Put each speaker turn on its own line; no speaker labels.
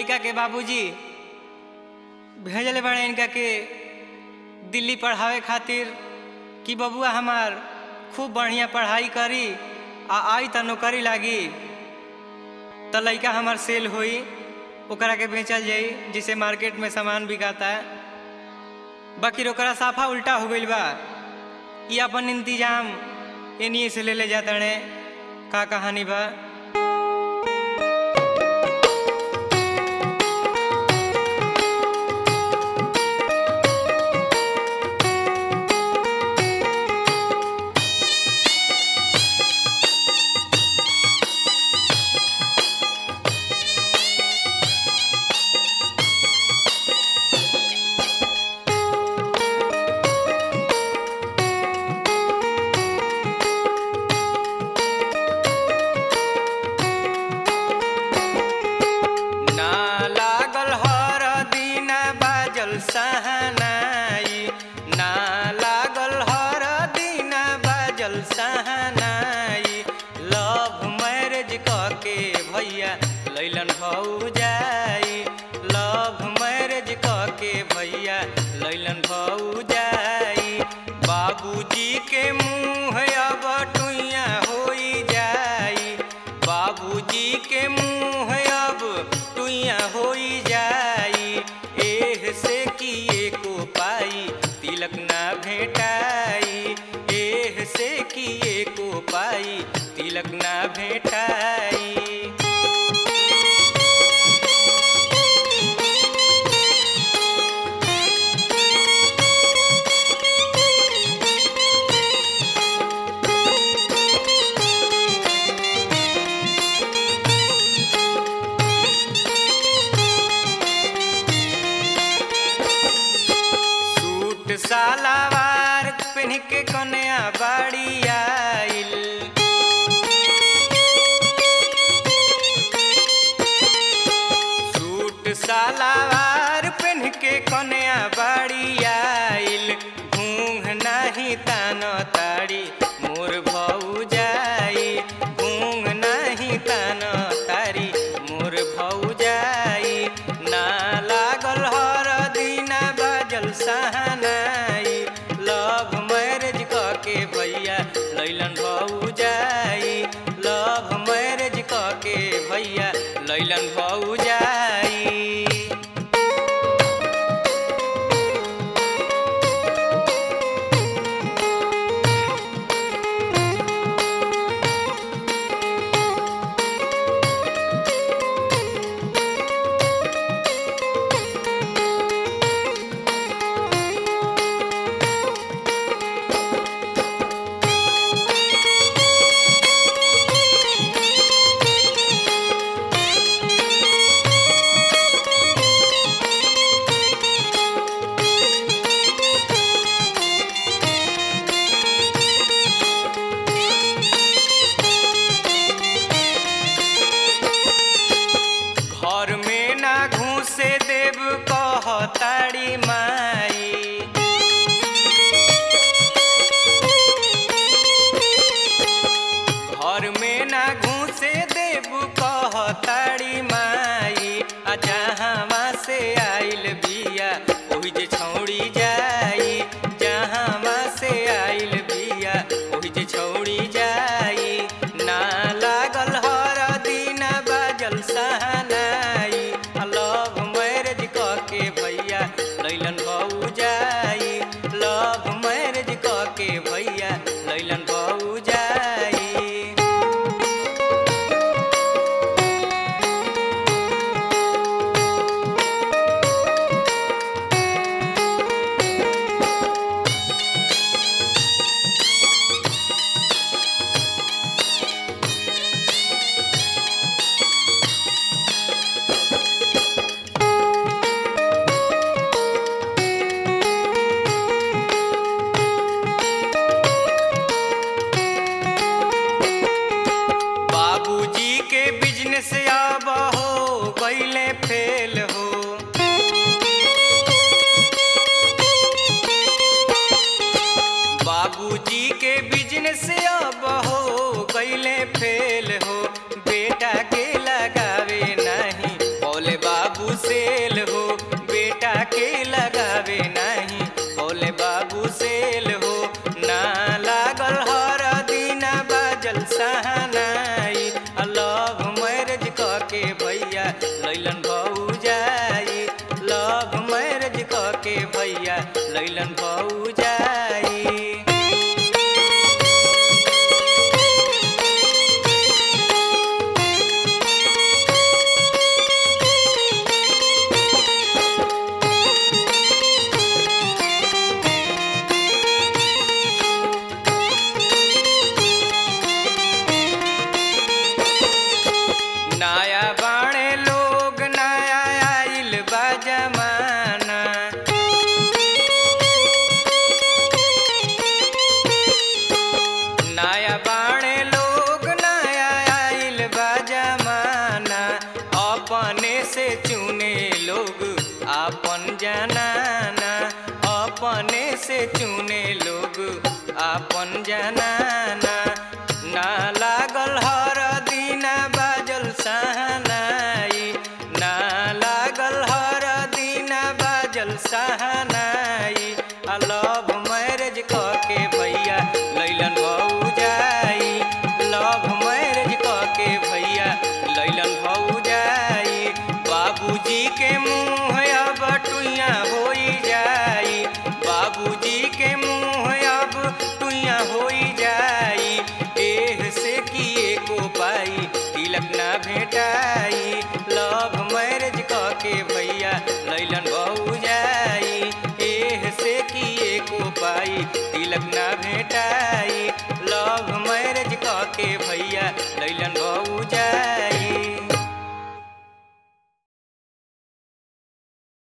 लड़का के बाबूजी भेजले बड़े इनका के दिल्ली पढ़ावे खातिर कि बबुआ हमार खूब बढ़िया पढ़ाई करी आ आई त नौकरी लागी त लड़का हमार सेल होई ओकरा के बेचल जाई जिसे मार्केट में सामान बिकाता बाकी ओकरा साफा उल्टा हो गईल बा ई अपन इंतजाम एनिए से ले ले जातड़े का कहानी बा ना लागल हर दिना बाजल सहनाई ना लागल हर दिना बाजल सहनाई लव मैरिज के भैया लैलन भौजाई लव मैरिज के भैया लैलन भौजाई बाबूजी के मुँह अब टुइया होई जाई बाबूजी के मुँह अब टुइया होई जाई एह से किए को पाई तिलक ना भेटाई एह से किए को पाई तिलक ना भेटाई सूट सालावार पहन के कन्या बाड़ी आइल सूट सालावार पहन के कन्या बाड़ी आइल घूंघ नाही तान ताड़ी मोर भौजाई घूंघ नाही तान तारी मोर भौजाई ना लागल हर दिना बाजल सहनाई लव मैरिज के भैया लैलन भौजाई लव मैरिज के भैया लैलन भौजाई घर में ना घूसे देव कहताड़ी माई घर में ना घूसे देव कहताड़ी माई आ जहाँ से आइल बिया ओहि जे छौड़ी जाई जहाँ से आइल बिया ओहि जे छौड़ी जाई ना लागल हर दिना बाजल सहनाई आ लव मैरिज के भैया लैलन भौजाई लव मैरिज के भैया लैलन भौजाई बाबूजी के बिजनेस अब हो गईले फेल हो बाबूजी के बिजनेस अब हो गईले फेल हो बेटा के लगावे नहीं बोले बाबू लैलन भौजाई नया बाणे लोग नया आइल बा जमाना नया बाणे लोग नया आइल बा जमाना अपने से चुने लोग आपन जनाना अपने से चुने लोग आपन जनाना ना लागल हर दिना बाजल सहनाई ना लागल हर दिना बाजल सहनाई आ लव मैरिज के भैया लैलन भौजाई लव मैरिज के भैया लैलन भौजाई बाबूजी के मुँह अब टुइया होई जाई बाबूजी के मुँह अब टुइया होई जाई एह से किए को पाई तिलक ना भेटाई लव मैरिज के भैया लैलन भौजाई एह से किए को पाई तिलक ना भेटाई